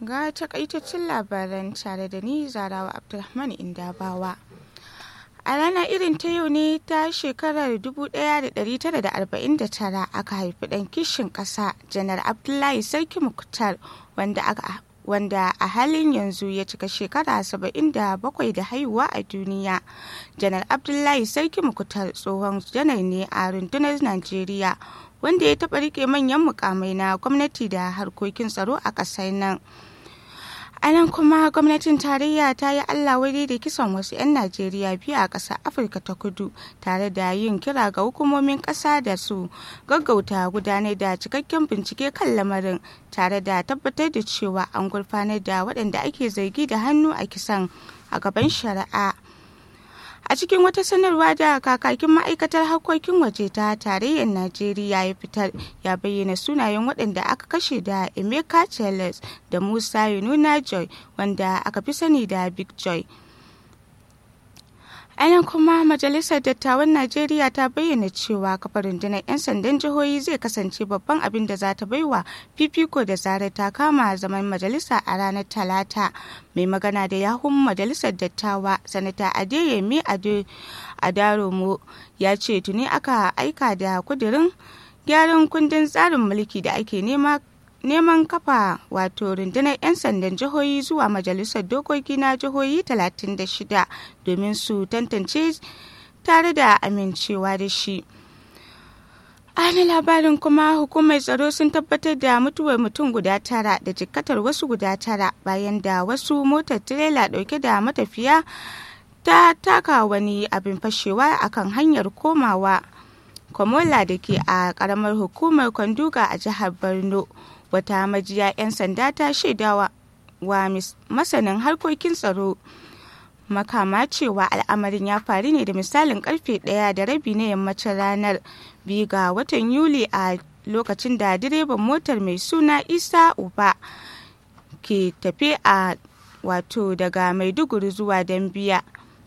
ga takaitaccen labaran tare da ni zarawa abdulrahman indabawa a ranar irin ta yau ne ta shekarar 1949 aka haifi ɗan kishin ƙasa janar abdullahi sarki muktar wanda aka wanda a halin yanzu ya cika shekara 77 da haihuwa a duniya janar abdullahi sarki mukutar tsohon janar ne a rundunar najeriya wanda ya taɓa rike manyan mukamai na gwamnati da harkokin tsaro a ƙasar nan a nan kuma gwamnatin tarayya ta yi allah wadai da kisan wasu 'yan najeriya biyu a ƙasar afirka ta kudu tare da yin kira ga hukumomin ƙasa da su gaggauta gudanar da cikakken bincike kan lamarin tare da tabbatar da cewa an gurfanar da waɗanda ake zargi da hannu a kisan a gaban shari'a a cikin wata sanarwa da kakakin ma'aikatar harkokin waje ta tarayyar najeriya ya fitar ya bayyana sunayen waɗanda aka kashe da emeka charles da musa yununa joy wanda aka fi sani da big joy anan kuma majalisar dattawan najeriya ta bayyana cewa kafa rundunar 'yan sandan jihohi zai kasance babban abin da za ta baiwa fifiko da zarar ta kama zaman majalisa a ranar talata mai magana da yahun majalisar dattawa sanata adeyemi adaromo ya ce tuni aka aika da kudirin gyaran kundin tsarin mulki da ake nema neman kafa wato rundunar 'yan sandan jihohi zuwa majalisar dokoki na jihohi 36 domin su tantance tare da amincewa da shi ana labarin kuma hukumar tsaro sun tabbatar da mutuwar mutum guda tara da jikkatar wasu guda tara bayan da wasu motar tirela dauke da matafiya ta taka wani abin fashewa akan hanyar komawa kwamola da ke a karamar hukumar kwanduga a jihar borno wata majiya 'yan sanda ta shaidawa wa masanin harkokin tsaro makama cewa al'amarin ya faru ne da misalin karfe ɗaya da rabi na yammacin ranar biyu ga watan yuli a lokacin da direban motar mai suna isa uba ke tafe a wato daga maiduguri zuwa dambiya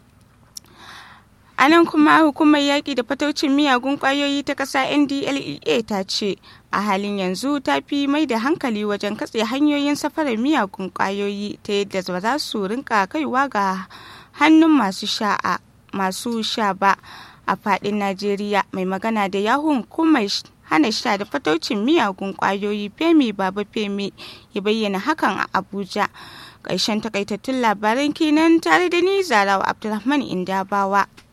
a nan kuma hukumar yaƙi da fataucin miyagun ƙwayoyi ta ƙasa ndlea ta ce a halin yanzu ta fi mai da hankali wajen katse hanyoyin safarar miyagun ƙwayoyi ta yadda ba za su rinka kaiwa ga hannun masu sha masu sha ba a faɗin najeriya mai magana da yahun hukumar hana sha da fataucin miyagun ƙwayoyi femi baba femi ya bayyana hakan a abuja ƙarshen takaitattun labaran kenan tare da ni zarawa abdulrahman indabawa